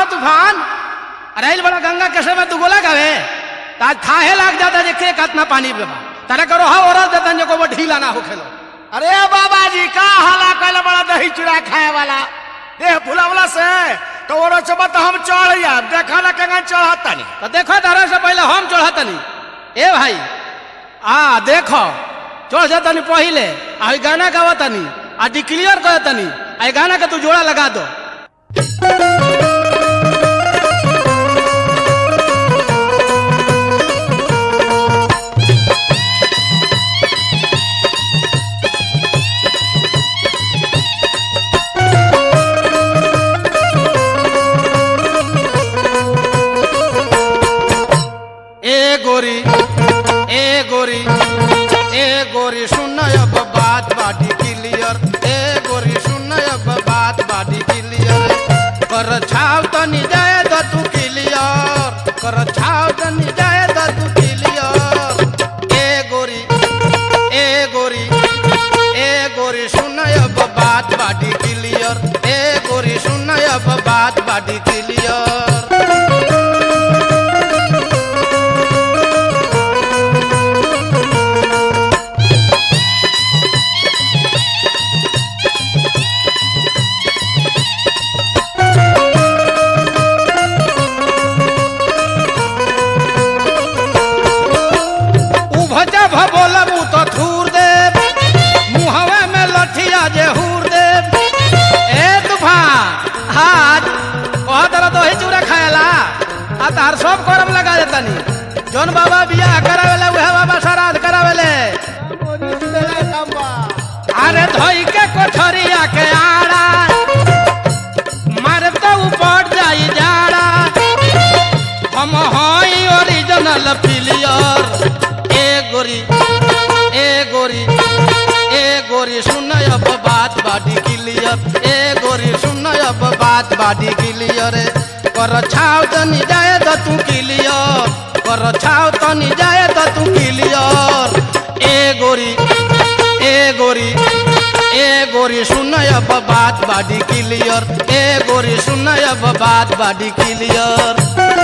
तूफान अरे इल बड़ा गंगा के समय तू गोला गावे ताज थाहे लाग जाता जे के कतना पानी पे बा तारे करो हा और देता जे को ढीला ना होखेलो अरे बाबा जी का हाला कैले बड़ा दही चूड़ा खाए वाला देह भुलावला से तो और चबा तो हम चढ़िया देखा ना केगा चढ़ता नहीं तो देखो तारा से पहले हम चढ़तनी ए भाई आ देखो चढ़ जातनी पहिले आ ई गाना गावतनी आ डिक्लियर करतनी आ ई गाना के तू जोड़ा लगा दो ए गोरी ए गोरी ए गोरी सुन अब बात बाटी क्लियर ए गोरी सुन अब बात बाटी क्लियर कर छाव तनी जाए तो तू क्लियर कर छाव तनी जाए तो तू क्लियर ए गोरी ए गोरी ए गोरी सुन अब बात बाटी क्लियर ए गोरी सुन अब बात बाटी क्लियर उभजा भबोलबू तो थूर दे मुहवे में लठिया जे हूर दे ए तूफान आज कह तरह तो ही चूड़ा खाएला आ तार सब करम लगा देतनी जौन बाबा बियाह करावेले उहे बाबा श्राद्ध करावेले अरे धोई के कोठरिया के आड़ा मारे तो ऊपर जाई जाड़ा हम हई ओरिजिनल प्लेयर ए गोरी ए गोरी ए गोरी सुन अब बात बाडी क्लियर ए गोरी सुन अब बात बाडी क्लियर कर छाव तनी जाए तो तू क्लियर कर छाव तनी जाए तो तू क्लियर ए गोरी ए गोरी ए गोरी सुन अब बात बाडी क्लियर ए गोरी सुन अब बात बाडी क्लियर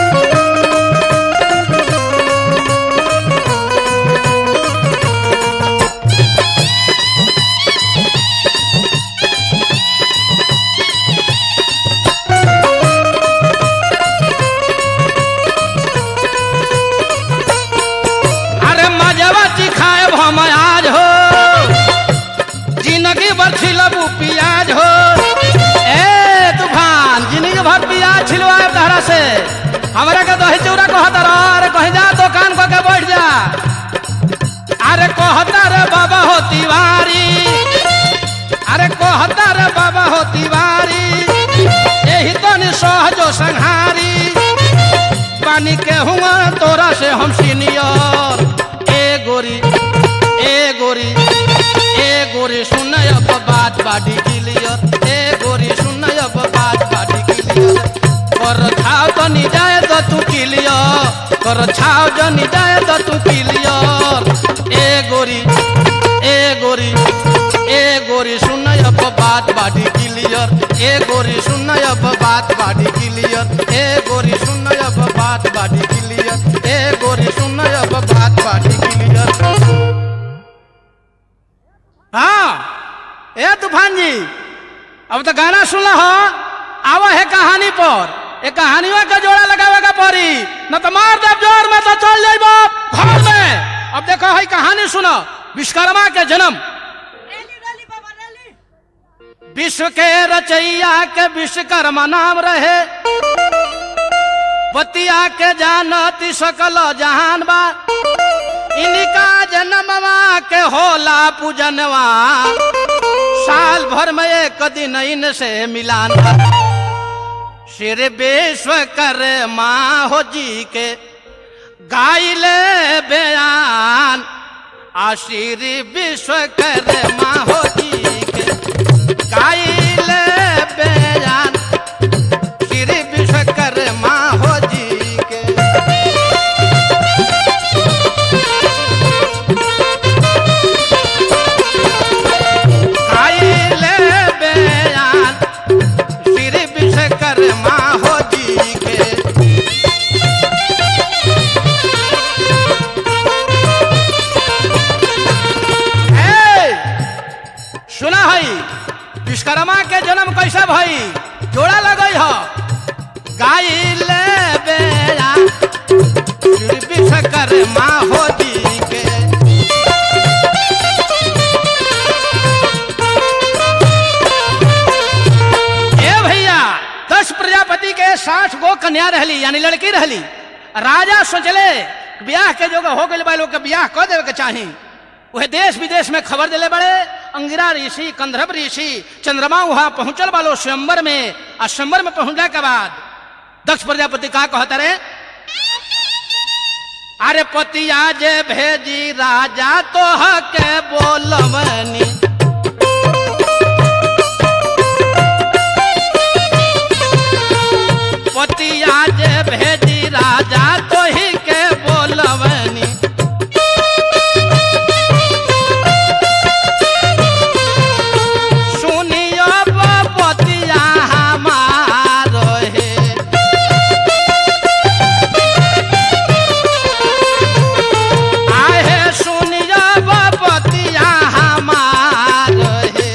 अरे मजवा चिखाए हम आज हो जिंदगी भर छिलबू पियाज हो ए तूफान जिंदगी भर पियाज छिलवाए तहरा से हमरा के दही चूड़ा कहता रह अरे कहीं जा दुकान को के बैठ जा अरे कहता रे बाबा हो तिवारी अरे कहता रे बाबा हो तिवारी यही तो नि सहजो संहारी पानी के हुआ तोरा से हम सीनियर ए गोरी ए गोरी ए गोरी सुन अब बात बाडी क्लियर ए गोरी सुन अब बात बाडी क्लियर कर छाव जनी जाए तो तू क्लियर कर छाव जनी जाए तो तू क्लियर ए गोरी ए गोरी ए गोरी सुन अब बात बाडी क्लियर ए गोरी सुन अब बात बाडी क्लियर ए गोरी सुन अब बात बाडी क्लियर ए गोरी सुन अब बात बाडी क्लियर हाँ ए तूफान जी अब तो गाना सुनला हो आवा है कहानी पर ए कहानियों का जोड़ा लगावे का पड़ी न तो मार दे जोर में तो चल जाइबो घर में अब देखो है कहानी सुनो विश्वकर्मा के जन्म विश्व के रचैया के विश्वकर्मा नाम रहे बतिया के जानती सकल जहान बा इनका जन्मवा के होला पूजनवा साल भर में एक दिन इनसे मिलान बा श्री विश्वकर्मा हो जी के गाइले बयान आ श्री विश्वकर्मा हो जी के गाइले बयान श्री विश्वकर्मा हो जी के गाइले बयान श्री विश्वकर्मा हो जी दस प्रजापति के साठ गो कन्या रहली यानी लड़की रहली राजा सोचले कि ब्याह के जो हो गए बा लोग के ब्याह कर देवे के चाही वह देश विदेश में खबर दिले बड़े अंगिरा ऋषि कंधर्व ऋषि चंद्रमा वहां पहुंचल बालो स्वयंवर में आ स्वयंवर में पहुंचने के बाद दक्ष प्रजापति का कहता रे अरे पतिया जे भेजी राजा तो के बोलवनी पतिया जे भेजी राजा तो ही के बोलवनी सुनियो पतिया हमारो हे आहे सुनियो पतिया हमारो हे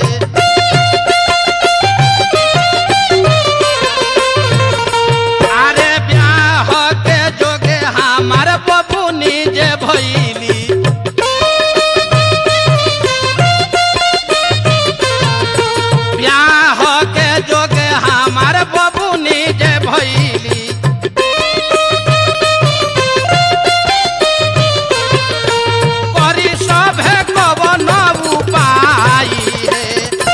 अरे ब्याह के जोगे हमार बबुनी जे भैली ब्याह के जोगे हमार बबुनी जे भैली करी सभे कवन उपाय हे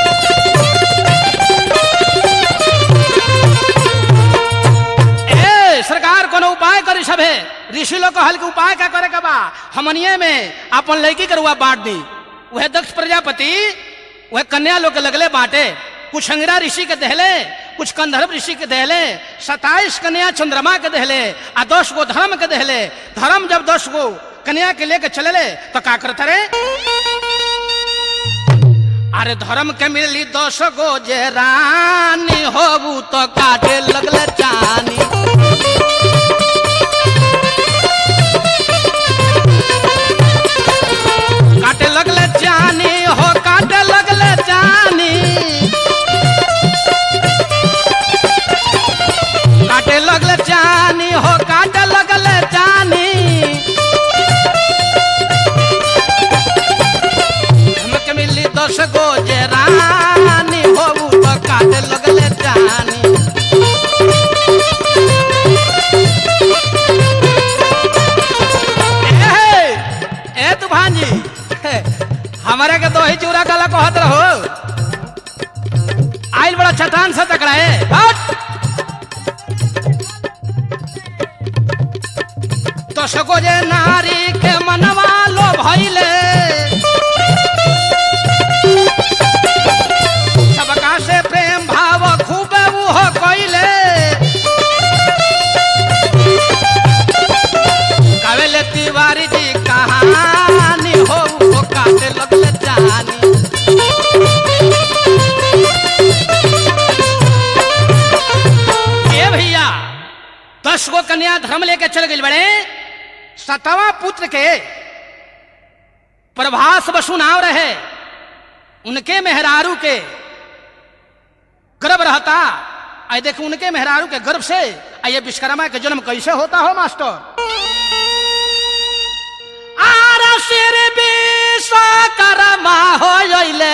ए सरकार कोनो उपाय करी सभे ऋषि लोग कहल के उपाय का करे के बा हमनिए में अपन लड़की के रुआ बांट दी वह दक्ष प्रजापति वह कन्या लोग के लगले बांटे कुछ अंगिरा ऋषि के दहले कुछ कंधर्व ऋषि के दहले सताइस कन्या चंद्रमा के दहले आ दस गो धर्म के दहले धर्म जब दस गो कन्या के लेके चले तो का करता रे अरे धर्म के मिली दस गो जे रानी होबू तो काटे लगले चानी काटे लगले चानी हो काटे लगले चानी काटे लगले चानी हो काटे लगले चानी हमके मिली दस गो जे रानी होबू तो काटे लगले जानी ए, ए तू भांजी हमारे के दही चूरा काला कहत रहो आइल बड़ा चट्टान से टकराए हट तो सको जे नारी के मनवा लो भइले सबका से प्रेम भाव खूब वो कइले कावेले तिवारी जी कहानी हो वो काटे लगले जानी ए भैया दस गो कन्या धर्म लेके चल गई बड़े सतवा पुत्र के प्रभास बसु नाव रहे उनके मेहरारू के गर्भ रहता आई देख उनके मेहरारू के गर्भ से आ ये विश्वकर्मा के जन्म कैसे होता हो मास्टर आर सिर विश्वकर्मा हो जइले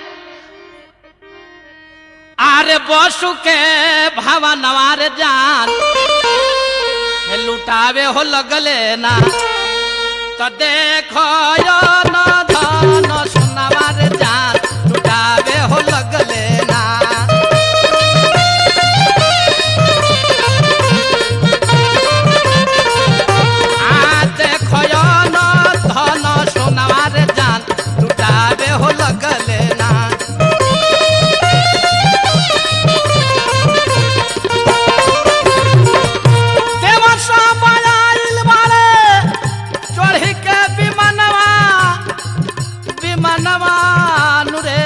आरे बसु के भवनवार जान हे लुटावे हो लगले ना तो देखो यो न धन सुनवार जान लुटावे हो लगले ना आ देखो यो न धन सुनवार जान लुटावे हो लगले ना देवा सब आइल बारे चढ़ी के विमानवा विमानवा नुरे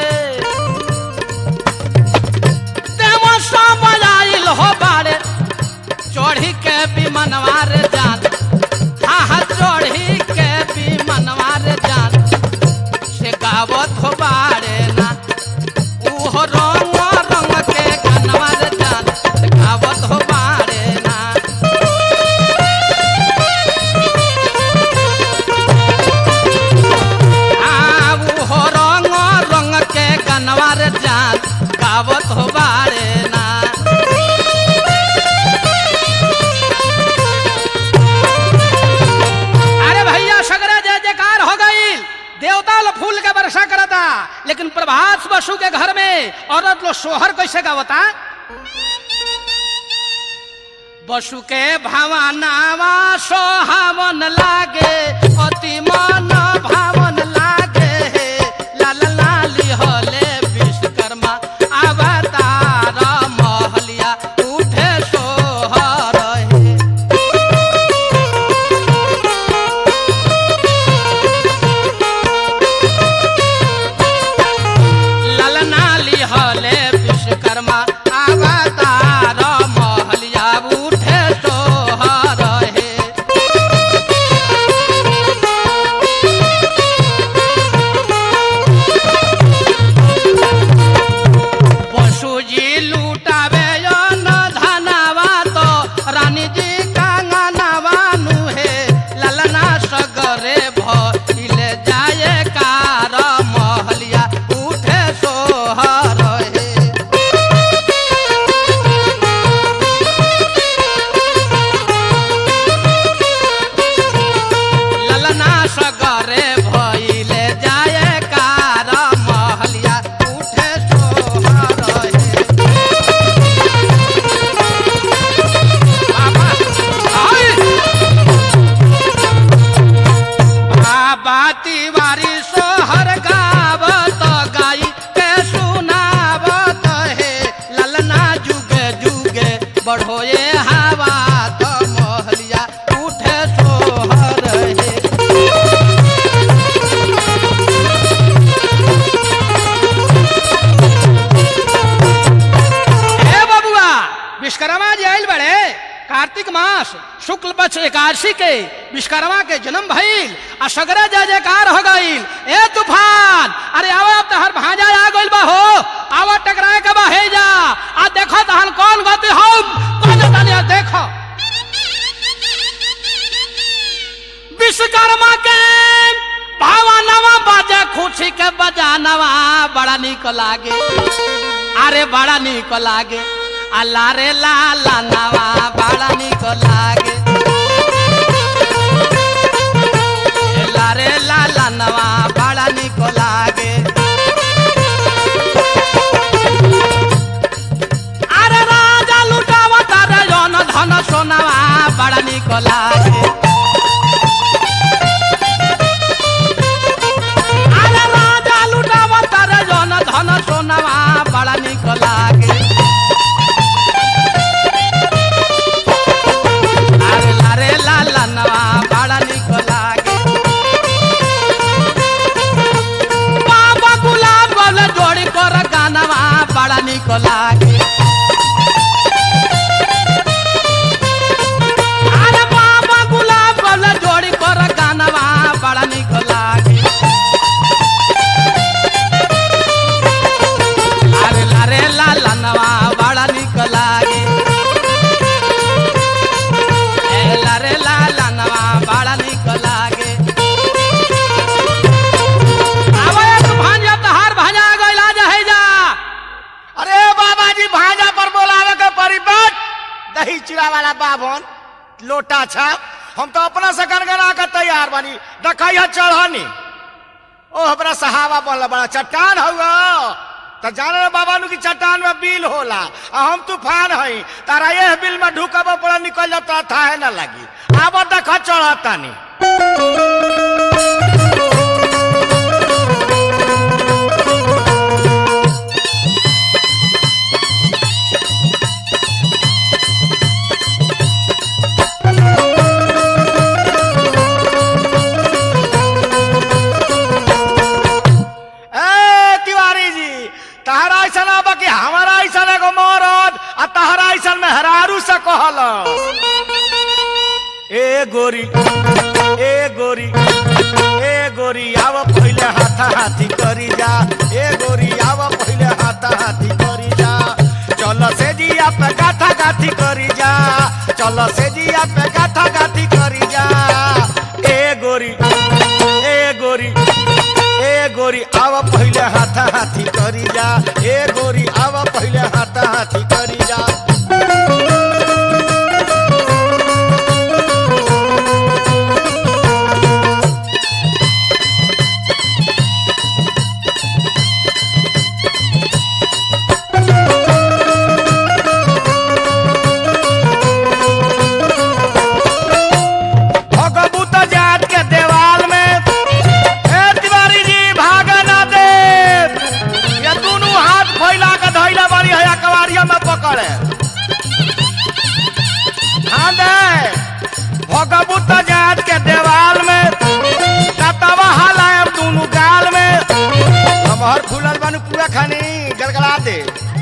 देवा सब आइल हो बारे चढ़ी के विमानवा रे जान हाँ हाँ चढ़ी के विमानवा रे जान से गावत हो बारे ना उहो रंग रंग के गनवा रे जान से गावत हो बारे ना आऊ हो रंग रंग के गनवा रे जान गावत हो बारे ना सोहर कैसे गावता बसु के भावनावा सोहावन लागे अति मन भावन लागे हे लाल लाली हले विश्वकर्मा अवतार महलिया उठे सोहर हे ललनाली हले विश्वकर्मा अवतार महलिया उठे सोहर हे पशुजी लूटावे न धनावा तो रानी जी कांगनावा नुहे ललना सगरे भइले जाए कार महलिया उठे सोहर हे ललना सगरे भइले जाए कार महलिया उठे सोहर हे बाबा आई बाबा तिवारी सोहर गावत गाई के सुनावत हे ललना जुगे जुगे बढ़ोए हवा तो महलिया उठे सोहर हे हे बबुआ विश्वकर्मा जी आयल बड़े कार्तिक मास शुक्ल पक्ष एकादशी के विश्वकर्मा के जन्म भइल आ सगरे जय जयकार हो गइल ए तूफान अरे आवा अब तहर भांजा आ गइल बा हो आवा टकराए के बा हे जा आ देखो तहन कौन गति हम कौन तनी देखो विश्वकर्मा के भावनवा बाजे खुशी के बजानवा बड़ा निक लागे अरे बड़ा निक लागे अल्लाह रे लाला नवा बड़ा निक लागे अल्लाह रे लाला नवा बड़ा निक लागे अरे राजा लुटावा तारे जन धन सोनावा बड़ा निक लागे अरे राजा लुटावा तारे जन धन सोनावा बड़ा निक लागे अरे लारे लाला नवा बड़ा निक लागे बाबा गुलाब गले जोड़ी कर गानवा बड़ा निक लागे अरे बाबा गुलाब गले जोड़ी कर गानवा बड़ा निक लागे अरे लारे लाला नवा बड़ा निक लागे ए लारे लाला नवा बड़ा निक लागे आवे तू भांजा तहार भांजा गइला जा है जा अरे बाबा जी भाजा पर बोलावे के परी बट दही चिड़ा वाला बाभन लोटा छाप हम तो अपना से गनगना के तैयार बानी देखई है चढ़नी ओ हमरा सहावा बनला बड़ा चट्टान हुआ तो जाने रे बाबा नु की चट्टान में बिल होला आ हम तूफान हई तारा ये बिल में ढुकब पड़ा निकल जाता था है ना लगी आब देख चढ़तानी ए तिवारी जी तहरा ऐसा अब कि हमारा ऐसा एगो मरद आ तहरा ऐसा मेहरारू से कहल ए गोरी ए गोरी ए गोरी आव पहिले हाथा हाथी करी जा ए गोरी आव पहिले हाथा हाथी करी जा चल से जिया पे गाथा गाथी करी जा चल से जिया पे गाथा गाथी करी जा ए गोरी ए गोरी ए गोरी आव पहिले हाथा हाथी करी जा ए गोरी आव पहिले हाथा हाथी करी जा ठोकबू तो जात के देवाल में कतवा हलायब दोनों गाल में हमहर फूलल बानू पूरा खानी गलगला दे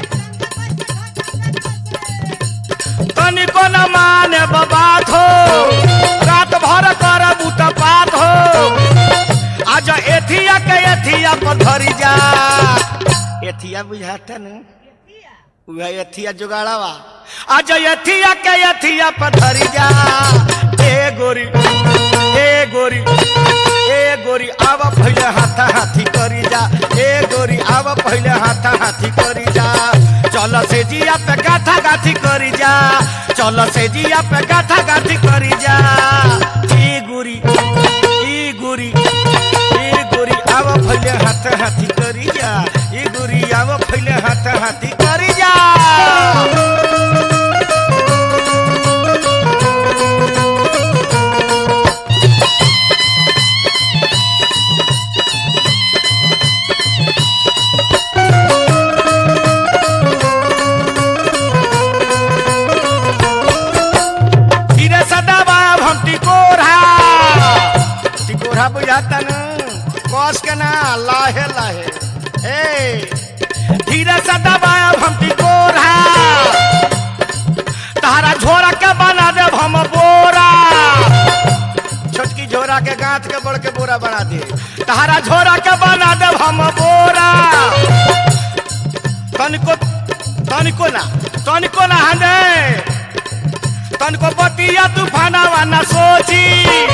तनिको न माने बात हो रात भर कर बूट पात हो आज एथिया के एथिया पर धरी जा एथिया बुझाता न उहा एथिया जुगाड़ावा आज एथिया के एथिया पर धरी जा ए गोरी ए गोरी ए गोरी आवा पहले हाथा हाथी करी जा ए गोरी आवा पहले हाथा हाथी करी जा चल से जिया पे गाथा गाथी करी जा चल से जिया पे गाथा गाथी करी जा ई गोरी ई गोरी ई गोरी आवा पहले हाथा हाथी करी जा ई गोरी आवा पहले हाथा हाथी करी जा धीरे सदा बाब हम टिकोरा टिकोरा बुझाता न कस के ना लाहे लाहे ए धीरे सदा बाब हम टिकोरा तारा झोरा के बना देब हम बोरा छोटकी झोरा के गांठ के बड़ के बोरा बना दे तारा झोरा के बना देब हम बोरा तनिको तनिको ना तनिको ना हंदे तनको बतिया तूफानावा न सोची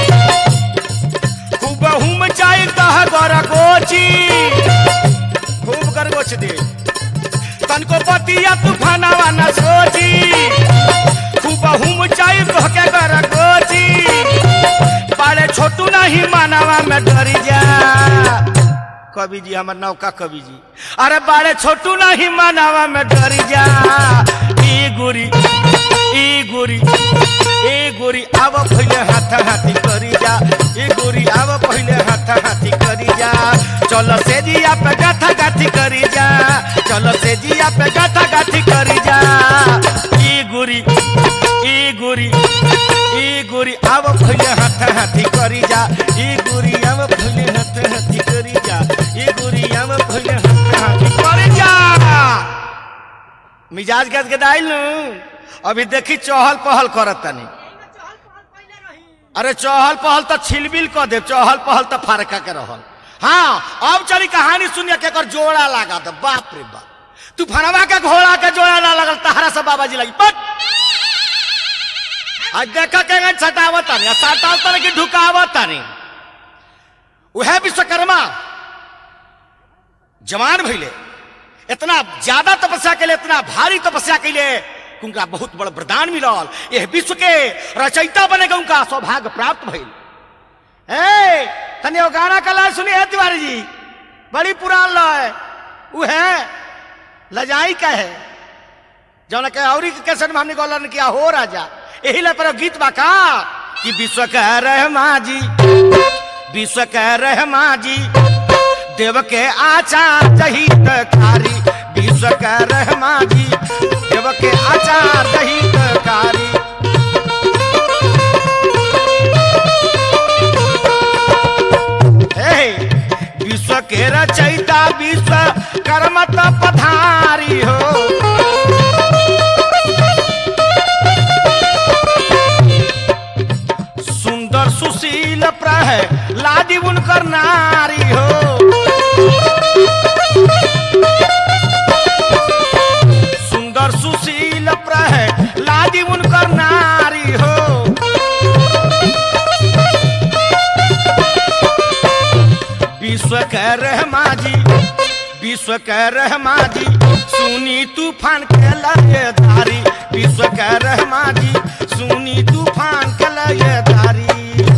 खूब हुम चाई तह गर गोची खूब कर गोच दे तनको बतिया तूफानावा न सोची खूब हुम चाई तह के गर गोची पाले छोटू नहीं मानावा में डरी जा कवि जी हमर नौका कवि जी अरे बाड़े छोटू नहीं मानावा में डरी जा ई गुरी ई गुरी ए गोरी आव पहिले हाथ हाथी करी जा ए गोरी आव पहिले हाथ हाथी करी जा चल से जिया पे गाथा गाथी करी जा चल से जिया पे गाथा गाथी करी जा ई गोरी ई गोरी ई गोरी आव पहिले हाथ हाथी करी जा ई गोरी आव पहिले हाथ हाथी करी जा ई गोरी आव पहिले हाथ हाथी करी जा मिजाज गद गदाइल नु अभी देखी चहल पहल करत तनी अरे चहल पहल तो छिलबिल क दे चहल पहल तो फारका के रहल हाँ अब चली कहानी सुनिए के एकर जोड़ा लगा दे बाप रे बाप तू फनवा के घोड़ा के जोड़ा ना लगल तहरा से बाबा जी लगी पट आज देखा के गन सटावत तानी सटावत तानी कि ढुकावत तानी उहे विश्वकर्मा जवान भइले इतना ज्यादा तपस्या के लिए इतना भारी तपस्या के लिए उनका बहुत बड़ा वरदान मिलल यह विश्व के रचयिता बनेगा उनका सौभाग्य प्राप्त भइल ए तनी वो गाना का लाल सुनी है तिवारी जी बड़ी पुरान लय उ है लजाई का है जौन के औरी के कैसेट में हमने गौलन किया हो राजा यही ला पर गीत बा का कि विश्व कह रहमा जी विश्व कह रहमा जी देव के आचार जहित कारी विश्व कह रहमा जी देव के आचार जहित कारी हे, विश्व के रचयिता विश्व कर्मत पधारी हो सुंदर सुशील प्रह लादी उनकर नारी हो सुंदर सुशील प्रह लादी उनकर नारी हो विश्व कह रहमा जी विश्व कह रहमा जी सुनी तूफान के लय धारी विश्व कह रहमा जी सुनी तूफान के लय धारी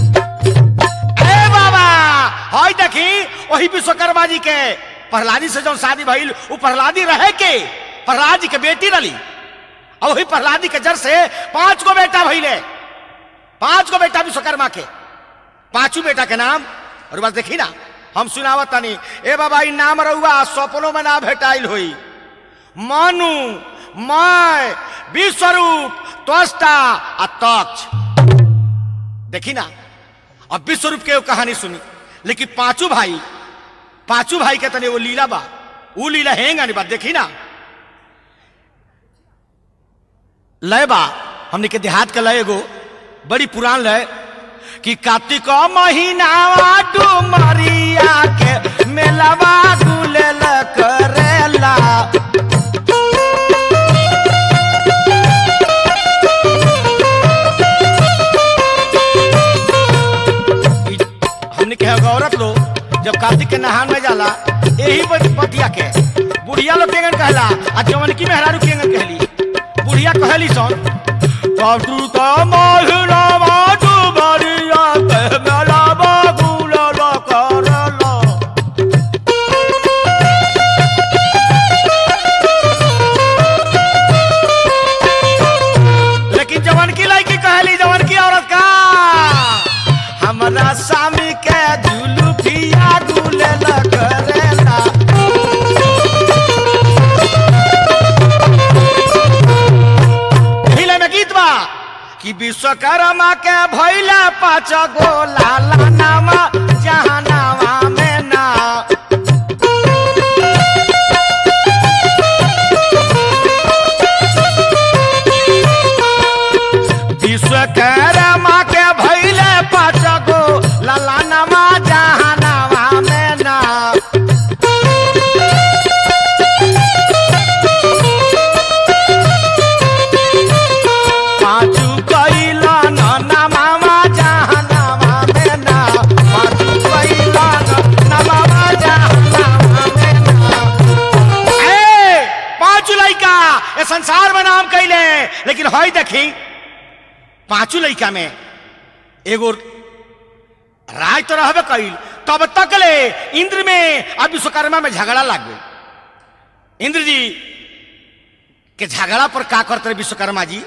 ए बाबा हई देखी वही विश्वकर्मा जी के प्रहलादी से जो शादी भइल उ प्रहलादी रहे के प्रहलाद जी के बेटी रली और वही प्रहलादी के जर से पांच गो बेटा भइले पांच गो बेटा विश्वकर्मा के पांचों बेटा के नाम और बस देखी ना हम सुनावत तनी ए बाबा ई नाम रहुआ सपनों में ना भेटाइल होई मनु मैं विश्वरूप त्वष्टा आ तक्ष देखी ना अब विश्व रूप के वो कहानी सुनी लेकिन पांचों भाई पांचों भाई के तने वो लीला बा वो लीला हेंगा नहीं बा देखी ना लय बा हमने के देहात का लय एगो बड़ी पुरान लय कि कार्तिक महीना डुमरिया के मेलावा गुलेल करेला ई हमने के एगो औरत लोग जब कार्तिक के नहान में जाला यही बत- बतिया के बुढ़िया लोग केंगन कहला आ जवन की मेहरारू केंगन कहली बुढ़िया कहली सन कार्तिक महीना डुमरिया के मेलावा गुलेल करेला लेकिन जवन की लड़की कहली जवन की औरत का हमरा स्वामी के जुलुफिया गुलेल करेला हिले में गीत बा कि विश्वकर्मा के भैला पाँच गो लाला नामा जहानावा में ना विश्वकर्मा के भैले पाँच गो लाला नामा जहानावा में ना पाँचू कैला ना मामा जहानावा में ना पाँचू कैला ना मामा जहानावा में ना ए पांचू लइका ए संसार में नाम कैले लेकिन हई देखी पांचू लइका में एगो राज तो रहबे कैल तब तक ले इंद्र में अब विश्वकर्मा में झगड़ा लग गई इंद्र जी के झगड़ा पर का करते रहे विश्वकर्मा जी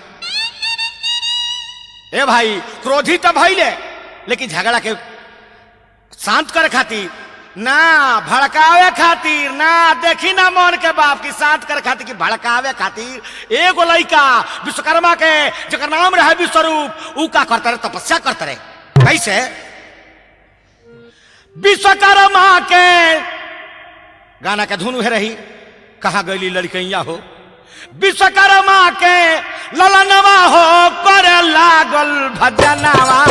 ए भाई क्रोधी तो भइले लेकिन झगड़ा के शांत करे खातिर ना भड़कावे खातिर ना देखी ना मन के बाप की शांत करे खातिर कि भड़कावे खातिर एगो लइका विश्वकर्मा के जकर नाम रहे विश्वरूप ऊ का करते रहे तपस्या करते रहे कैसे विश्वकर्मा के गाना के धुन उहे रही कहा गईली लड़कैया हो विश्वकर्मा के ललनवा हो करे लागल भजनवा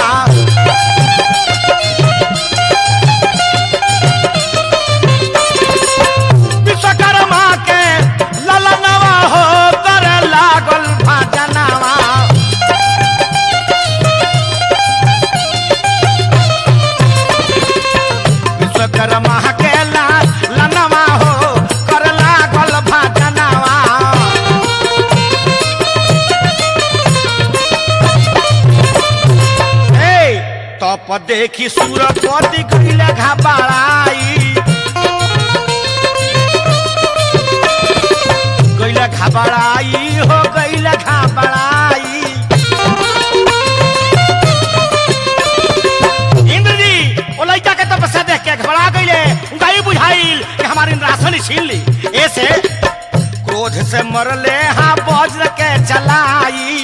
विश्वकर्मा के ललनवा हो कर लागल भजनवा विश्वकर्मा के ललनवा हो कर लागल भजनवा ए तप देखी सूरपति गईले घबराई गईले घबराई हो गईले घबराई इंद्र जी ओ लड़का के तपस्या देख के घबरा गईले उनका ये बुझाइल कि हमारी राशन छीन ली ऐसे क्रोध से मरले हाँ वज्र के चलाई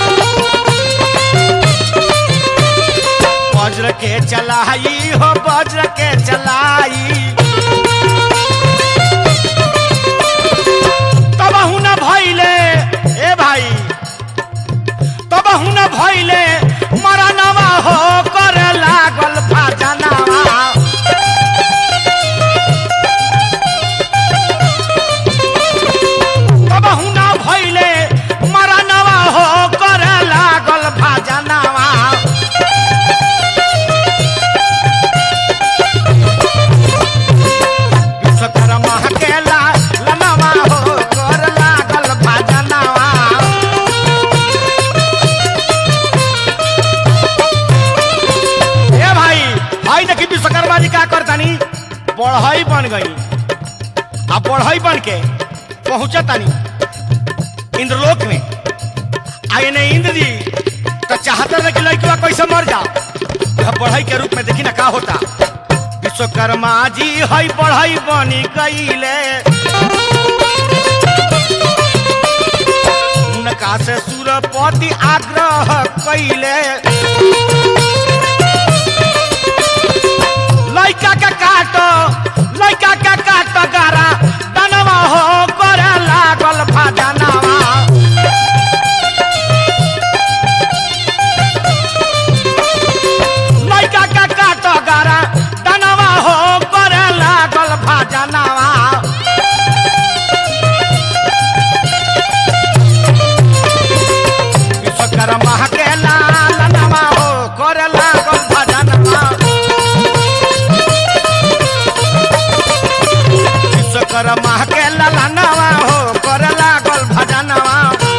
वज्र के चलाई हो वज्र के चलाई तब न भइले ए भाई तब न भइले मरनवा हो कर लागल भजनवा तब न भइले मरनवा हो कर लागल भजनवा विश्वकर्मा के ला लनवा हो कर लागल भजनवा ए भाई भाई देखी विश्वकर्मा जी का करतानी बढ़ई बन गई आ बढ़ई बन के पहुंचतानी इंद्रलोक में आए ने इंद्र जी तो चाहते रहे कि लड़किया कैसे मर जाओ यह बढ़ई के रूप में देखी ना का होता विश्वकर्मा जी हई बढ़ई बनी गईले उनका से सूरपति आग्रह कैले लइका के काट गारा दनवा हो करे लागल भजनवा लइका के काट गारा दनवा हो करे लागल भजनवा विश्वकर्मा के लाल नवा हो करे लागल भजनवा विश्वकर्मा के लाल नवा हो करे लागल भजनवा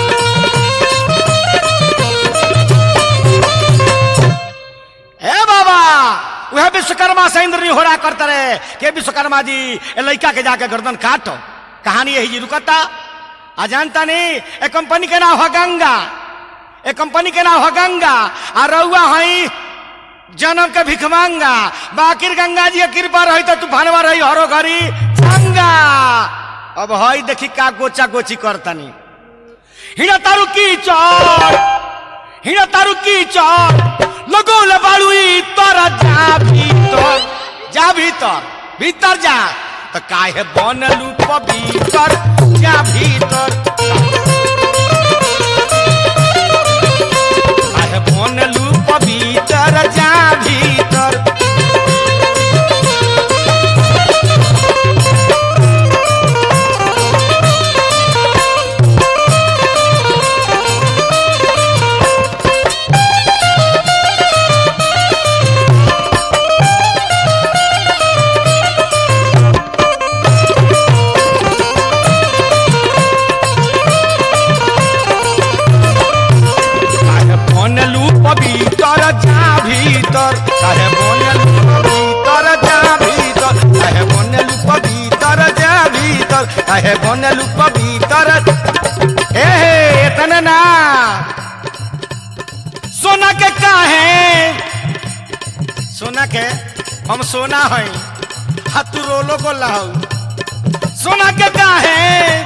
ए बाबा वह विश्वकर्मा से इंद्र होरा करते रहे के विश्वकर्मा जी ए लड़का के जाके गर्दन काटो कहानी यही जी रुकता आ जानता नहीं ए कंपनी के नाम है गंगा ए कंपनी के नाम है गंगा आ रउआ हई जन्म के भिखमांगा बाकिर गंगा जी के कृपा रही तो तूफानवा रही हरो घरी गंगा अब हई देखी का गोचा गोची करतनी हिना तारू की चौड़ हिना तारू की चौड़ लगोले बाड़ुई तर जा भीतर जा भीतर भीतर जा तो काहे बनलू पवित्र जा भीतर काहे बनलू पवित्र जा भीतर काहे बनलू पवित्र जा भीतर काहे बनलू पवित्र जा भीतर काहे बनलू पवित्र जा भीतर काहे बनलू पवित्र ए हे इतना ना सोना के काहे सोना के हम सोना हई हाथू रोलो को लाऊ सोना के काहे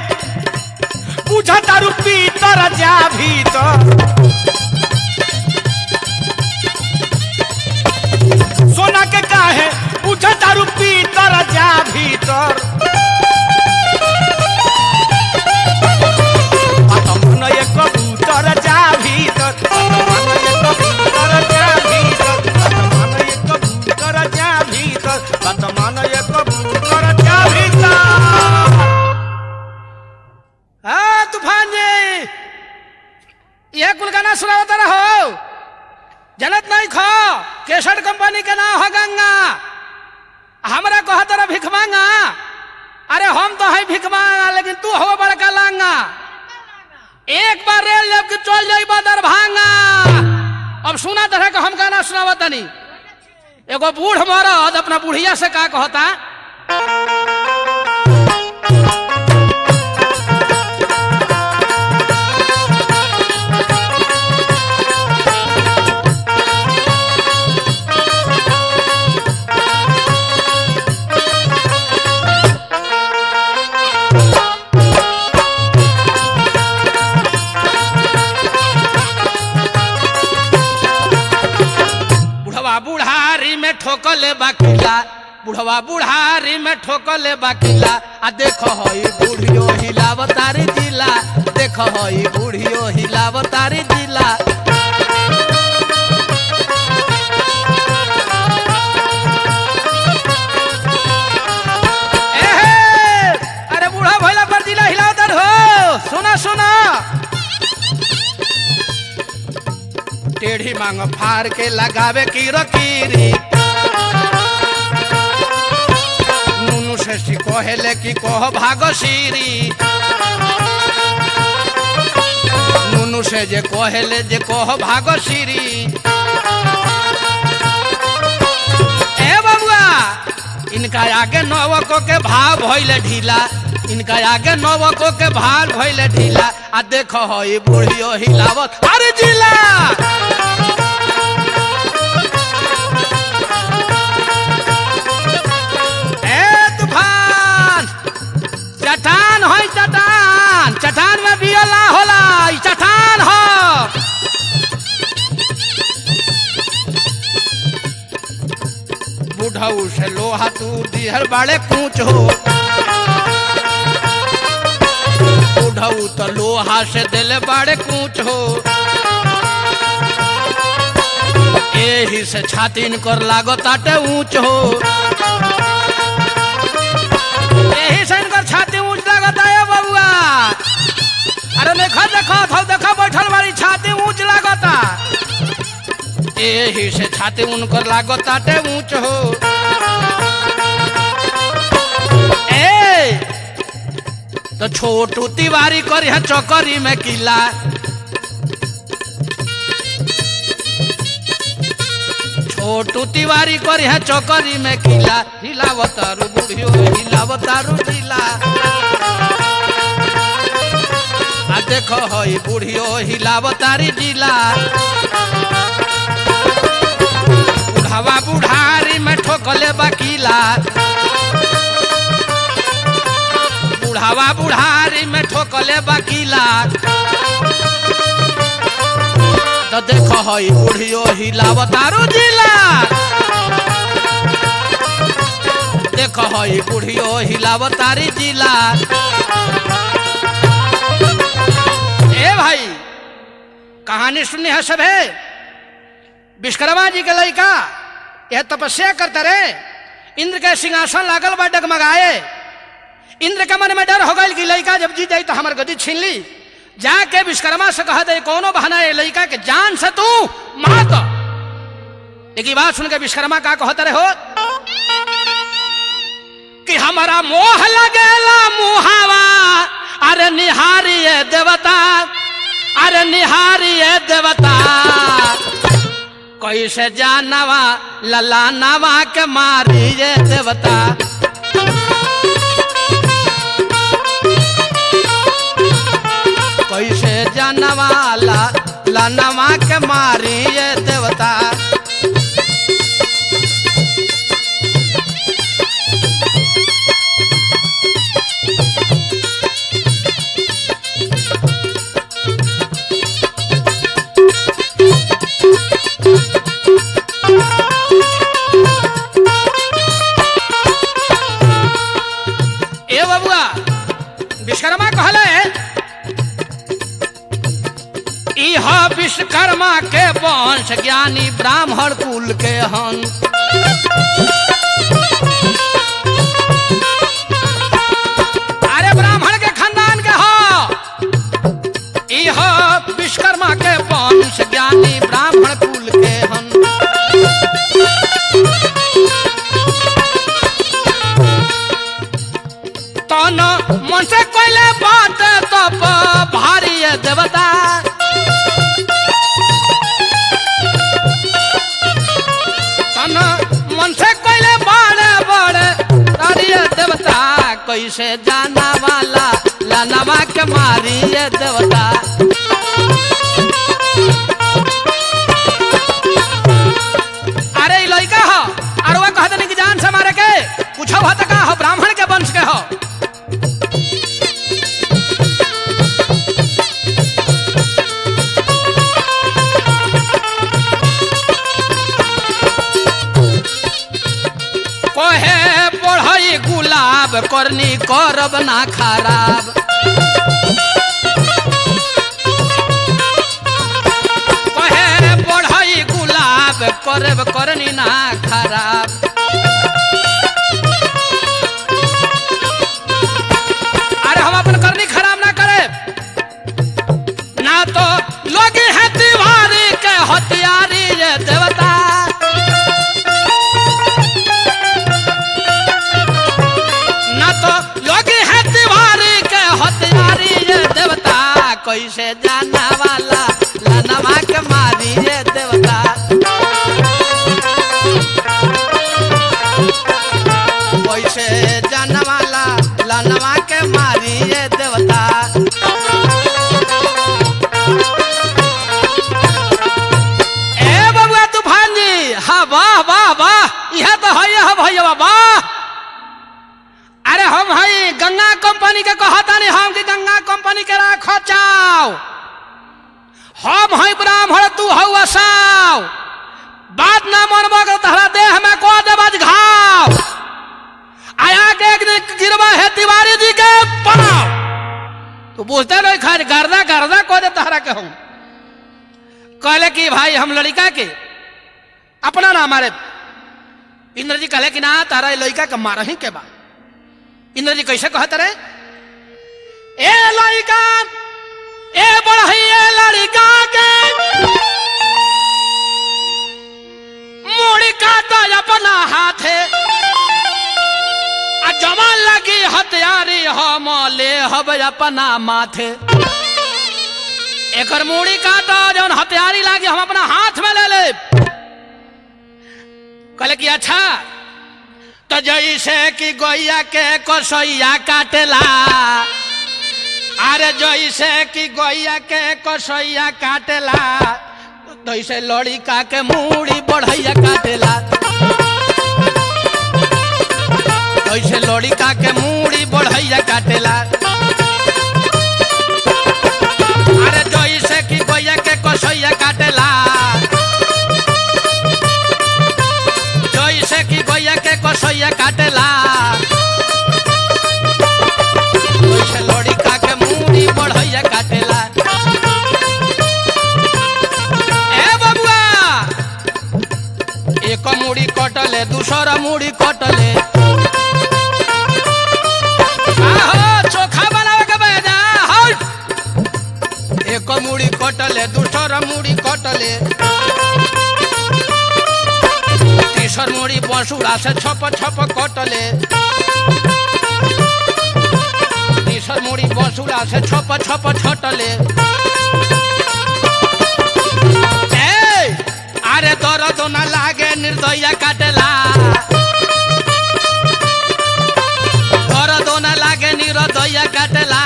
बुझा तारू पीतर जा भीतर सोना के काहे बुझा तारू पीतर जा भीतर मन एक कबूतर जा भीतर मन एक कबूतर जा भीतर मन एक कबूतर जा भीतर मन एक कबूतर जा भीतर हाँ तूफान जी यह कुल गाना सुनावता रहो जनत नहीं खो केसर कंपनी के नाम है गंगा हमरा कह तरह भिख मांगा अरे हम तो है भिख मांगा लेकिन तू हो बड़का लांगा एक बार रेल जब कि चल जाई दरभंगा अब सुना तरह का हम गाना सुनावा तनी एगो बूढ़ मरद अपना बुढ़िया से का कहता बुढ़वा बुढ़ारी में ठोकले बाकिला बुढ़वा बुढ़ारी में ठोकले बाकिला आ देखो हई बुढ़ियो हिलावतारी जिला देखो हई बुढ़ियो हिलावतारी जिला एहे! अरे बूढ़ा भोला पर जिला हिलावतार हो सुना सुना टेढ़ी मांग फाड़ के लगावे की रकीरी नुनु से कहेले कि कह भागो सीरी नुनु से जे कहेले जे कह भागो सीरी ए बबुआ इनका आगे नवको के भाव भइले ढीला इनका आगे नवको के भाव भइले ढीला आ देखो हई बुढ़ियो हिलावत अरे जिला ए तूफान चट्टान है चट्टान चट्टान में बियला होला ई चट्टान हो बुढ़ बुढ़ऊ से लोहा तू दिहर बाड़े कूच हो बुढ़ऊ तो लोहा से दिल बाड़े कूच हो एही से छातीन कर लागो ताटे ऊंच हो एही से इनकर छाती ऊंच लागता है बबुआ अरे देखो देखो थो देखो बैठल वाली छाती ऊंच लागता एही से छाती उनकर लागता टे ऊंच हो ए तो छोटू तिवारी कर यहाँ चौकरी में किला छोटू तिवारी कर यहाँ चौकरी में किला हिलावतारू बुढ़ियो हिलावतारू जिला आ देखो हई बुढ़ियो हिलावतारी जिला बुढ़ावा बुढ़ारी में ठोकले बकीला बुढ़ावा बुढ़ारी में ठोकले बकीला तो देखो हई बुढ़ियो हिलावतारू जिला देखो हई बुढ़ियो हिलावतारी जिला ए भाई कहानी सुनी है सब है विश्वकर्मा जी के लड़का यह तपस्या करते रहे इंद्र के सिंहासन लागल बा डगमगाए इंद्र के मन में डर हो गई कि लड़का जब जीत जाई तो हमार गदी छीन ली जाके विश्वकर्मा से कहा दे कोनो बहाना है लड़का के जान से तू मात लेकिन बात सुन के विश्वकर्मा का कहते रहे हो कि हमारा मोह लगेला मुहावा अरे निहारिये देवता अरे निहारिये देवता कैसे जानवा लला नवा के मारिये देवता कैसे जानवा ला लनवा के मारिये देवता ए बबुआ विश्वकर्मा कहले इह विश्वकर्मा के वंश ज्ञानी ब्राह्मण कुल के हन अरे ब्राह्मण के खानदान के हो इह विश्वकर्मा के वंश ज्ञानी ब्राह्मण कुल के हन तन मन से कोइले बात तब भारी है देवता तन मन से कोइले बड़े बड़े भारी है देवता कैसे जाना वाला लानवा के मारी है देवता अरे ई लइका हो अरे वो कहते नहीं कि जान से मारे के कुछ हो तो का हो ब्राह्मण के वंश के हो कोहे पढ़ई गुलाब करनी करब ना खराब कोहे पढ़ई गुलाब करब करनी ना खराब अरे हम अपन करनी खराब ना करे ना तो लोग है तिवारी के हथियारी ये देवता ना तो लोग है तिवारी के हथियारी ये देवता कैसे जाना वाला लनवा के मारी ये देवता कैसे जाना वाला लनवा के मारी ये देवता ए बबुआ तूफान जी हाँ वाह वाह वाह यह तो है यह भैया वाह अरे हम हई गंगा कंपनी के कहता नहीं हम कि गंगा कंपनी के राखो चाव हम हई ब्राह्मण तू हऊ असाव बात ना मनबो के तहरा देह में को देबज घाव पूछते नहीं खाज गर्दा गर्दा को दे तहरा के हूं कहले कि भाई हम लड़का के अपना ना मारे इंद्र जी कहले कि ना तारा लड़का के मार ही के बा इंद्र जी कैसे कहत रे ए लड़का ए बढ़ई ए लड़का के मुड़ी काटा अपना हाथे आ जमा लगी हथियारी हम ले हब अपना माथे एकर मुड़ी काटा जौन हथियारी लागी हम अपना हाथ में ले ले कहले कि अच्छा तो जैसे कि गोइया के कसैया काटेला अरे जैसे कि गोइया के कसैया काटेला तैसे लड़िका के मूड़ी बढ़ैया काटेला तैसे लड़िका के मूड़ी बढ़ैया काटेला अरे जैसे कि गोइया के कसैया काटेला जैसे कि गोइया के कसैया काटेला वैसे लड़िका के मूड़ी बढ़ैया काटेला ए बबुआ एक मुड़ी कटले दूसरा मुड़ी कटले आहो चोखा बनावे के बेजा हट एक मुड़ी कटले दूसरा मुड़ी कटले तीसर मुड़ी बसुड़ा से छप छप कटले तीसर मुड़ी बसुड़ा से छप छप छटले ए, अरे दर्द न लागे निर्दया काटेला दर्द न लागे निर्दया काटेला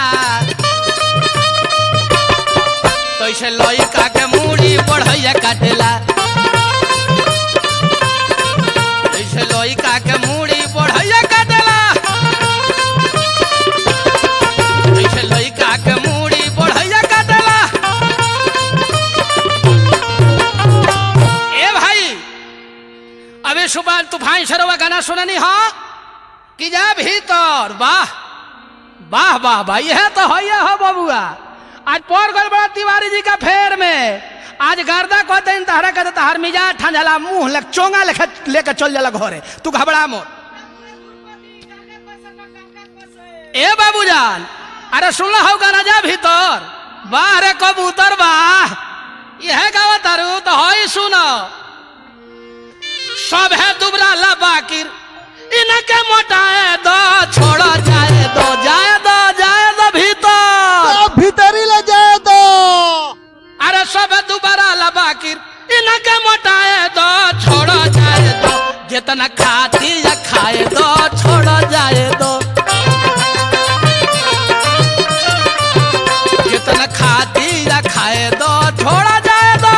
तैसे लइका के मूड़ी बढ़ैया काटेला तैसे लइका के मूड़ी बढ़ैया काटेला तैसे लइका के मूड़ी बढ़ैया काटेला ए भाई अबे सुबह तूफान सरोवर गाना सुननी हो कि जा भीतर वाह वाह वाह भाई यह तो है हो बबुआ आज पौर गल बड़ा तिवारी जी का फेर में आज गर्दा को दिन तहरा कहते तहर मिजाज ठंडला मुंह लग चोंगा लेके लेके चल जाला घरे तू घबरा मोर ए बाबूजान अरे सुन हो गाना जा भीतर वाह रे कबूतर वाह यह गावा तारू तो हई सुनो सब है दुबरा ला बाकिर इनके मोटाए दो छोड़ो जाए दो जाए दो जाए दो भीतर तो भीतरी ले जाए दो अरे सब है दुबारा ला बाकिर इनके मोटाए दो छोड़ो जाए दो जितना खाती या खाए दो छोड़ो जाए दो जितना खाती या खाए दो छोड़ा जाए दो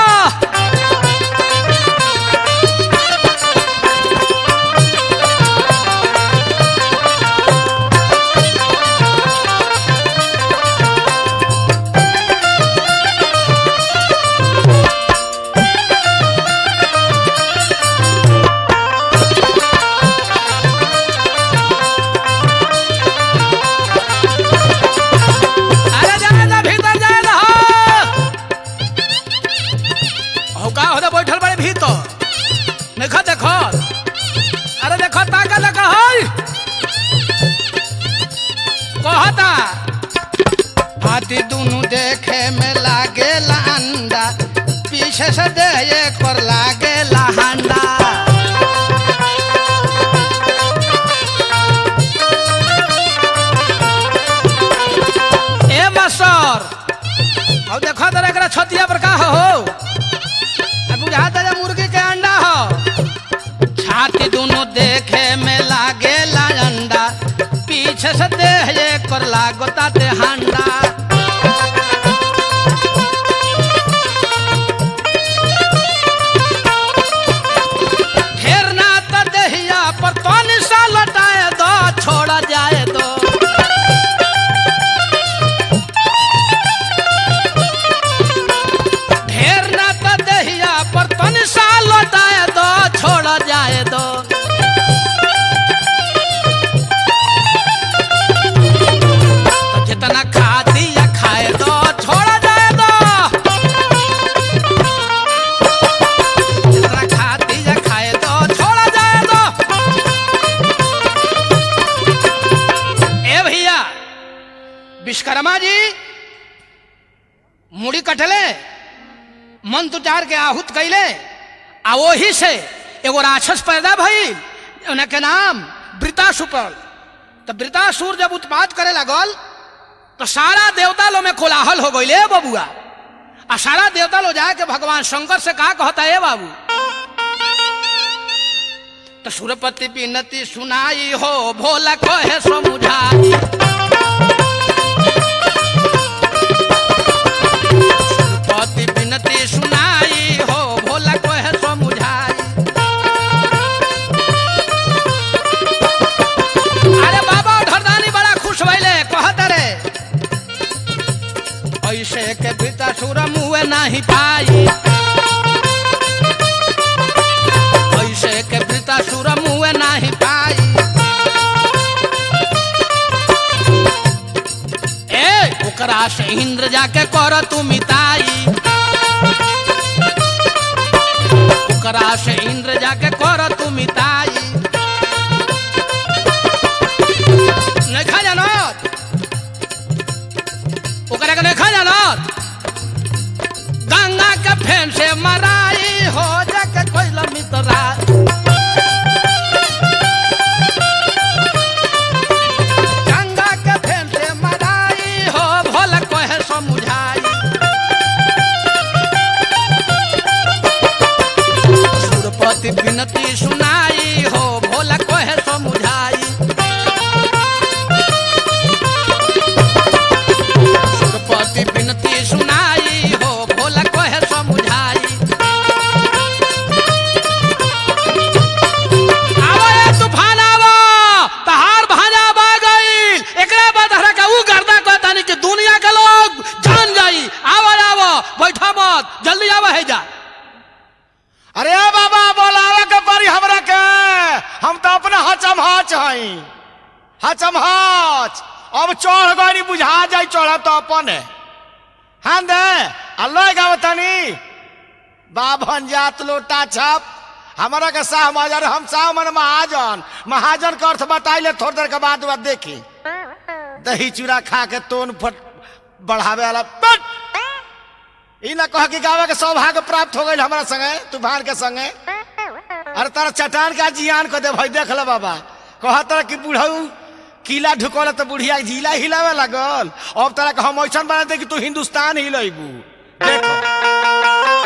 अरे जाए दो भीतर जाए दो हो का होदा बैठल बड़े भीतर देखो देखो अरे देखो ताका देखो हई कहता हाथी दुनु देखे में लागे अंडा पीछे से दे एक पर लागे हांडा ए मास्टर अब देखो तो एकरा छतिया पर का हो अब बुझाता है मुर्गी के अंडा हो छाती दोनों देखे में लागे ला अंडा पीछे से देह एक पर लागोता ते हांडा ढेर ना त देहिया पर तो निशा लटाए दो छोड़ा जाए दो ढेर ना त देहिया पर तन सा लौटाए दो छोड़ जाए दो तो मंत्र उचार के आहूत कैले आ वही से एगो राक्षस पैदा भइल उनके नाम वृतासुर पड़ल तो वृतासुर जब उत्पात करे लगल तो सारा देवता लो में कोलाहल हो गई बबुआ आ सारा देवता लो जाके भगवान शंकर से कहा कहता है बाबू तो सुरपति विनती सुनाई हो भोला कहे समुझाई सुरपति विनती सुनाई हो भोला कहे समुझाई अरे बाबा धरदानी बड़ा खुश भइले कहत रे ऐसे के भीतर सुर मुँह नहीं पाई ऐसे के भीतर सुर मुँह नहीं पाई ए ओकरा से इंद्र जाके कर तू मिताई ओकरा से इंद्र जाके कर तू मिताई नहीं खा जानत ओकरा के नहीं खा जानत गंगा के फेन से मराई हो जाके कोई मितरा गंगा के फेन से मराई हो भोला कोहे समुझाई सुरपति विनती सुनाई हो भोला कोहे समुझाई सुरपति विनती सुनाई हो भोला कोहे समुझाई आवो ये तूफान आवो तहार भाजा बा गईल एकरा बाद हरा का ऊ गर्दा कहतानी कि दुनिया के लोग जान जाई आवो आवो बैठा मत जल्दी आवो है जा अरे ए बाबा बोलावे के परी हमरा के हम तो अपना हचम हच हई हचम हच अब चढ़ गई बुझा जाई चढ़ तो अपन है हाँ दे अल्लाह गावतानी बाभन जात लोटा छप हमारा के शाह महाजन हम शाह मन महाजन महाजन का अर्थ बताइले थोड़ी देर के बाद बाद देखी दही चूड़ा खा के तोन फट बढ़ावे वाला बट ई ना कह कि गावे के सौभाग्य प्राप्त हो गई हमारा संगे तूफान के संगे अरे तारा चट्टान का जियान को दे भाई देख ले बाबा कह तारा कि बुढ़ऊ किला ढुकल तो बुढ़िया जिला हिलावे लगल अब तारा के हम ऐसा बना दे कि तू हिंदुस्तान हिलेबू देखो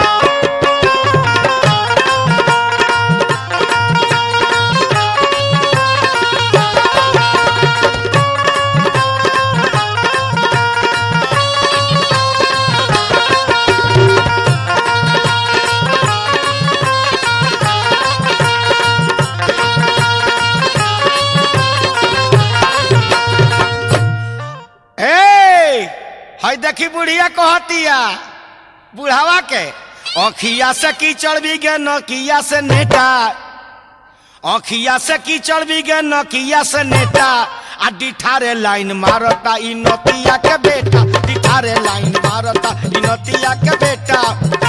ए हई देखी बुढ़िया कहतिया बुढ़ावा के अखिया से कीचड़ भी गे नकिया से नेटा अखिया से कीचड़ भी गे नकिया से नेटा आ डिठारे लाइन मारता ई नतिया के बेटा डिठारे लाइन मारता ई नतिया के बेटा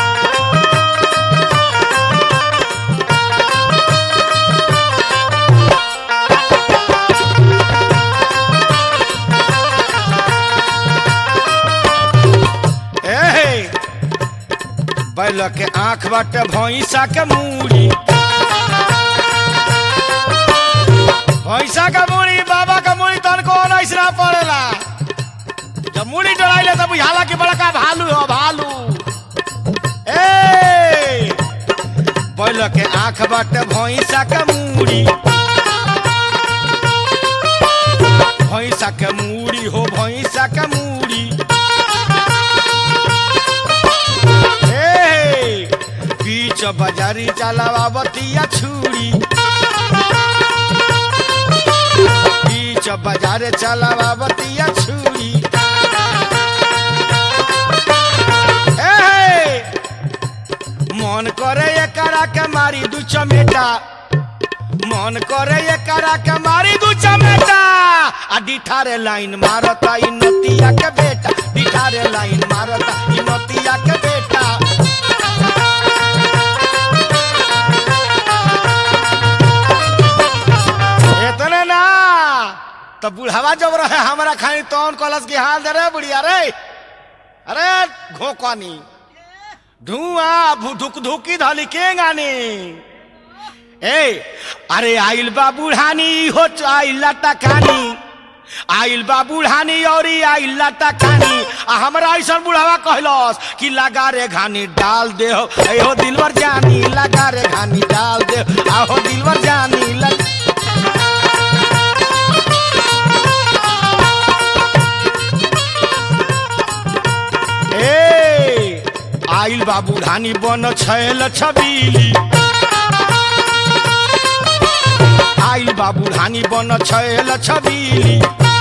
ए बैल के आंख बाटे भैंसा के मूड़ी भैंसा के मूड़ी बाबा के मूड़ी तन को ऐसा पड़ेला जब मूड़ी डराइले तब बुझाला कि बड़का भालू हो भालू ए बैल के आंख बाटे भैंसा के मूड़ी भैंसा के मूड़ी हो भैंसा के मूड़ी ए, बीच बाजारी चलावतिया छुरी बीच बाजार चलावतिया छुरी ए, मन करे एकरा के मारी दू चमेटा मन करे एकरा के मारी दू चमेटा आ डिठारे लाइन मारता ई नतिया के बेटा डिठारे लाइन मारता ई नतिया के बेटा इतने ना तो बुढ़ावा जब रहे हमारा खानी तौन कलश की हाल दे रे बुढ़िया रे अरे घोकनी धुआं धुक धुकी धली के गानी ए अरे आइल बा बुढ़ानी हो आइल टकानी आइल बा बुढ़ानी और आइल टकानी आ हमरा ऐसा बुढ़ावा कहलस कि लगा रे घानी डाल दे हो ए हो दिलवर जानी लगा रे घानी डाल दे आ हो दिलवर जानी लग ए आइल बा बुढ़ानी बन छैल छबीली आइल बा बुढ़ानी बन छैल छबीली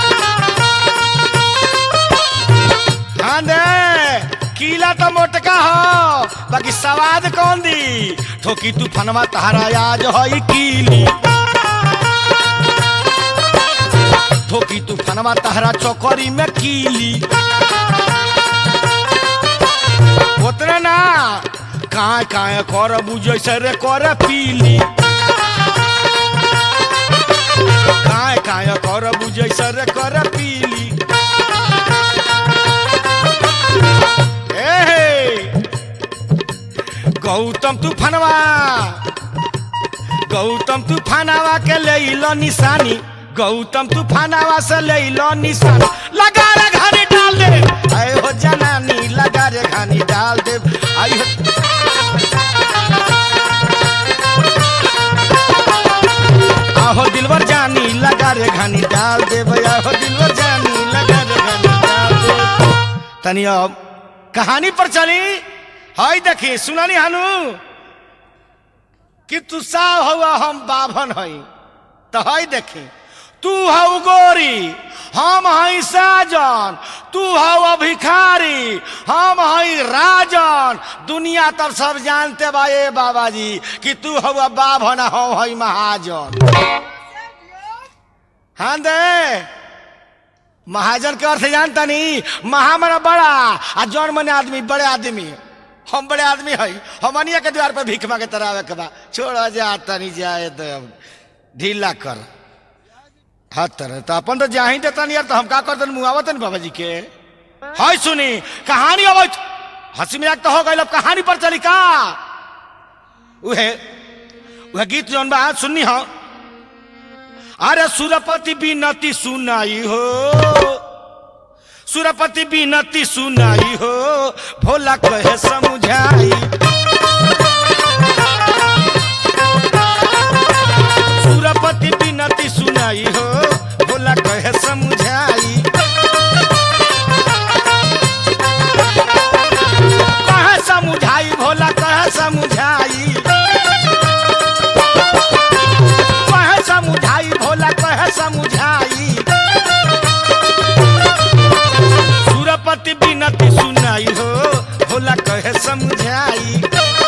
हाँ दे कीला तो मोटका हो बाकी सवाद कौन दी ठोकी तूफानवा तहरा आज हई कीली ठोकी तूफानवा तहरा चौकरी में कीली उतरे ना काय काय कर बुझे रे कर पीली काय काय कर बुझे रे कर पीली ए गौतम तूफानवा गौतम तूफानवा के ले लो निशानी गौतम तूफानवा से ले लो निशानी लगा रे घानी डाल दे आए हो जनानी लगा रे घानी डाल दे आई हो आहो दिलवर जानी लगा रे घानी डाल दे भैया हो दिलवर जानी लगा रे घानी डाल दे तनी अब कहानी पर चली हाय देखी सुनानी हानू कि तू सा हुआ हम बाभन हई तो हई देखी तू हऊ गोरी हम हई साजन तू हऊ भिखारी हम हई राजन दुनिया तब सब जानते बा ए बाबा जी कि तू हऊ बाभन हम हई महाजन हाँ दे महाजन के अर्थ जानता नहीं महा मना बड़ा आ जौन मने आदमी बड़े आदमी हम बड़े आदमी हई हमनिया के द्वार पर भीख मांगे तरावे के बा छोड़ जा तनी जाए तो ढीला कर हाँ तरह तो अपन तो जा ही देता नहीं यार तो हम का करते मुआवत बाबा जी के हाय सुनी कहानी अब हंसी मजाक तो हो गई अब कहानी पर चली का उहे वह गीत जौन बा सुननी हो अरे सुरपति बिनती सुनाई हो सुरपति बिनती सुनाई हो भोला कहे समझाई सुरपति बिनती सुनाई हो भोला कहे समझाई कहे समझाई भोला कहे समझाई कहे समझाई भोला कहे समझाई सुरपति बिनती सुनाई हो भोला कहे समझाई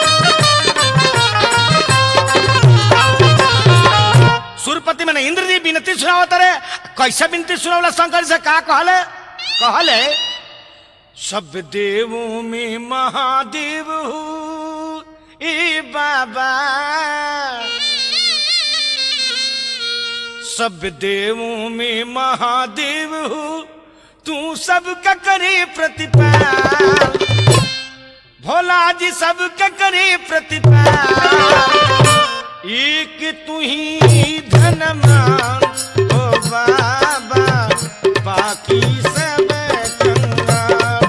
सुरपति मैंने इंद्र जी विनती सुनावत रे कैसे विनती सुनावला शंकर से का कहले कहले सब देवों में महादेव हूँ ए बाबा सब देवों में महादेव हूँ तू सबका करे प्रतिपाल भोला जी सबका करे प्रतिपाल एक तू ही धनमान हो बाबा बाकी सब कंगाल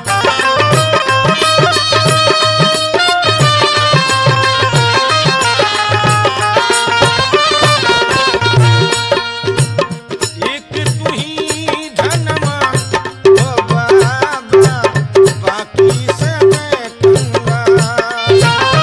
एक तू ही धनवान हो बाबा बाकी सब कंगाल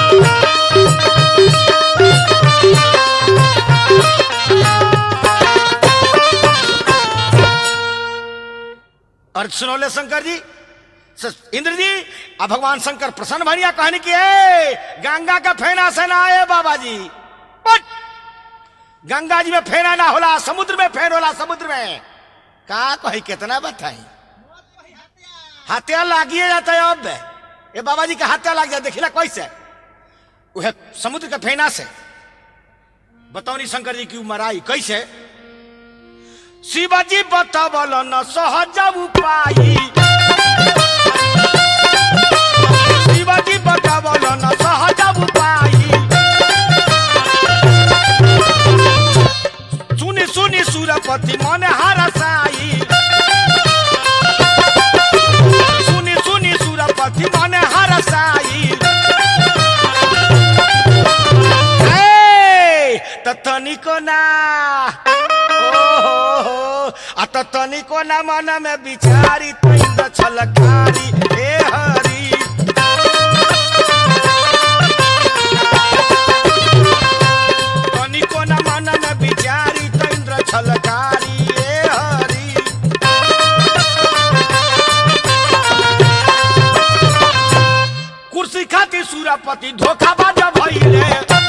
अर्थ सुनौले शंकर जी स- इंद्र जी अब भगवान शंकर प्रसन्न भनिया कहानी की है गंगा का फेना से ना आए बाबा जी बट गंगा जी में फेना ना होला समुद्र में फेन होला समुद्र में का कही कितना बताई हत्या लागिए जाता है अब ये बाबा जी का हत्या लाग जाए देखिला कैसे वह समुद्र के फेना से बतौनी शंकर जी की मराई कैसे शिवाजी बतावल न सहज उपाय शिवाजी बतावल तनिको ना ओहो आ त तनिको ना मन में बिचारी तैंद छलकारी ए हरी तनिको ना मन में बिचारी तैंद छलकारी ए हरी कुर्सी खातिर सूरापति धोखाबाज भइले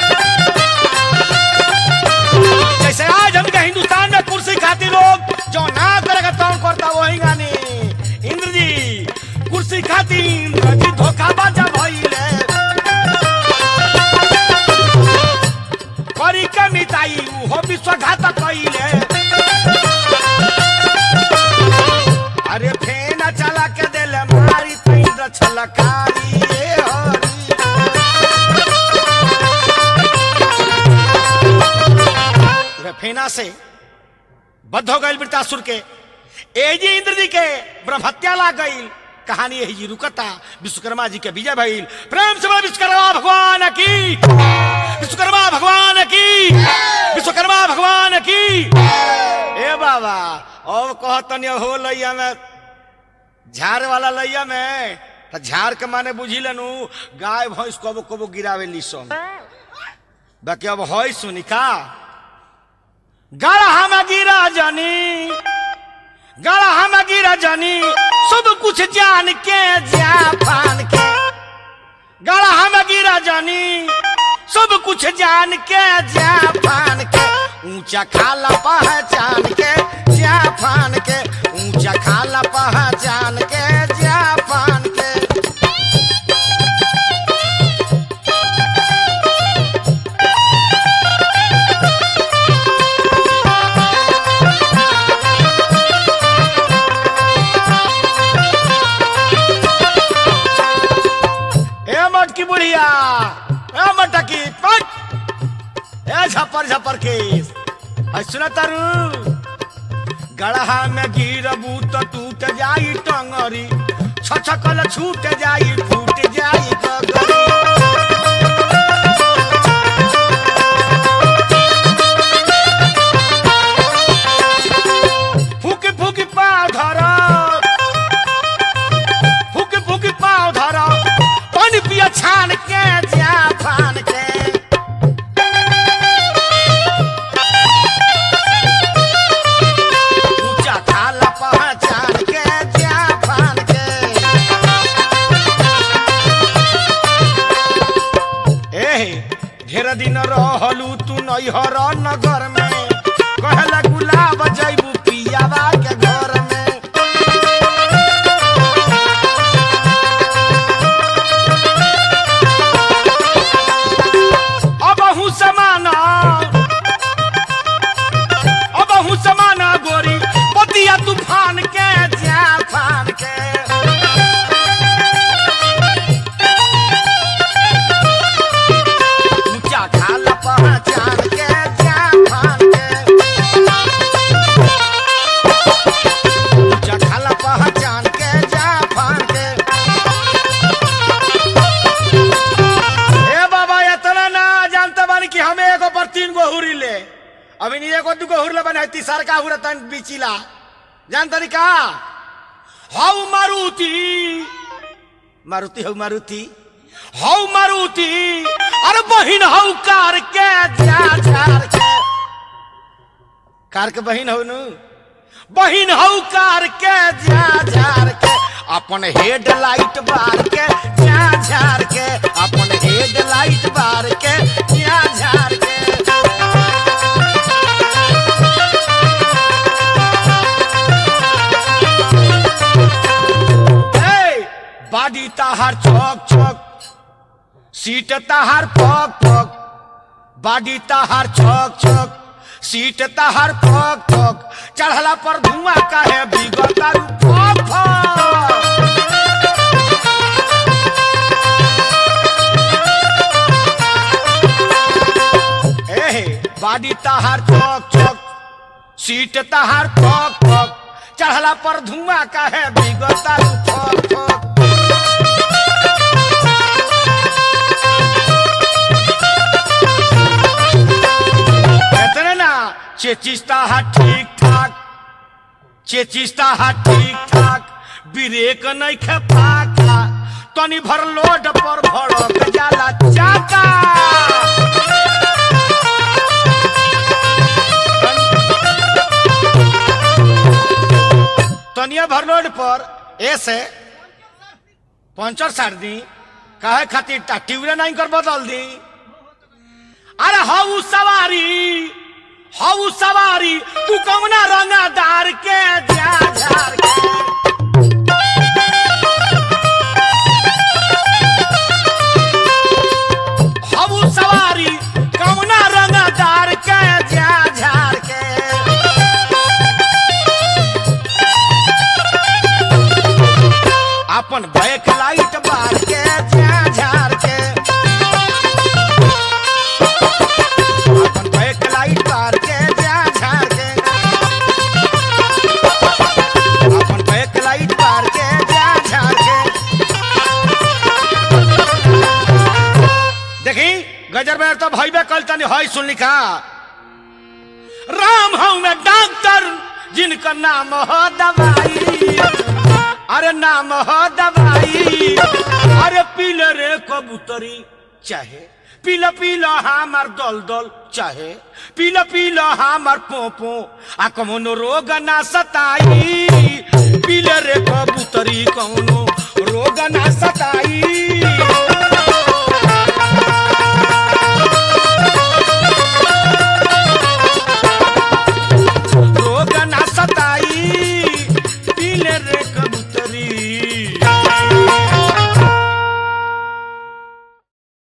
जैसे आज हमके हिंदुस्तान में कुर्सी खातिर लोग जो ना करेगा तो करता वही गानी इंद्र जी कुर्सी खातिर इंद्र जी धोखाबाज भइले करी के मिताई उहो विश्वघात कइले अरे फेना चला के देले मारी तैंद्र छलकारी ए हरी वे फेना से बद्ध हो गई वृतासुर के एजी इंद्र जी के ब्रह्म हत्या ला गई कहानी यही जी रुकता विश्वकर्मा जी के विजय भइल प्रेम से बोलो विश्वकर्मा भगवान की विश्वकर्मा भगवान की विश्वकर्मा भगवान की ए बाबा अब कहतनी हो लैया में झाड़ वाला लैया में त झाड़ के माने बुझी लेनु गाय भैंस कबो कबो गिरावे लीसन बाकी अब है सुनी का गढ़ा में गिरा जानी गढ़ा में गिरा जानी सब कुछ जान के जा पान के गढ़ा में गिरा जानी सब कुछ जान के जा पान के ऊंचा खाला पहचान के जा पान के ऊंचा खाला पहचान के जा पान के ए मटकी बुढ़िया ए मटकी पट ए झपर झपर के आई सुना तारू गढ़ा में गिरबू तो टूट जाई टंगरी छछकल छूट जाई फूट जाई गगरी फूकी फूकी पाँव धरा फूकी फूकी पाँव धरा पानी पिया छान के जा फान के ऊंचा खाला पहचान के जा फान के एहे ढेर दिन रहलू तू नैहर नगर में कहला गुलाब जैबू पियावा के घर में अब हूँ समाना अब हूँ समाना गोरी पतिया तूफान के जा फान के ऊंचा खाला पहचान के जा फान के ऊंचा खाला पहचान के जा फान के ए बाबा इतना ना जानते बानी कि हमें एगो पर तीन गो हुरी ले अभी नहीं एगो दुगो हुर ले बना तीसर का हुर तन बिचिला जानतनी का हाउ मारुति मारुति हौ मारुति हौ मारुति अरे बहिन हौ कार के जा झार के कार के बहिन हौ नु बहिन हौ कार के जा झार के अपन हेड लाइट बार के जा झार के अपन हेड लाइट बार के जा झार के ए, बाडी ताहार चौक चौक सीट ताहार पक पक बाडी ताहार चौक चौक सीट ताहार पक पक चढ़ला पर धुआं काहे बिगतारू फक फक एहे बाडी ताहार चौक चौक सीट ताहार पक पक चढ़ला पर धुआं काहे बिगतारू फक फक चेचिस्ता हा ठीक ठाक चेचिस्ता हा ठीक ठाक ब्रेक नहीं खे फाका तनी भर लोड पर भड़क जाला चाका तनिया भर लोड पर ऐसे पंचर सार दी कहे खातिर टा- ट्यूबले नहीं कर बदल दी अरे हऊ सवारी हऊ सवारी तू कौना रंगदार के जा झार के हऊ सवारी कौना रंगदार के जा झार के अपन बैक लाइट बार के जा झार के अपन बैक लाइट बार के जा झार के अपन बैक लाइट बार के जा झार के देखी गजर में तो भइबे कल तनी हई सुन लिखा राम हूं मैं डॉक्टर जिनका नाम हो दवाई अरे नाम हो दवाई अरे पीले रे कबूतरी चाहे पीला पीला हमार दल दल चाहे पीला पीला हमार पोपो आ कौनो रोग ना सताई पीले रे कबूतरी कौनो रोग ना सताई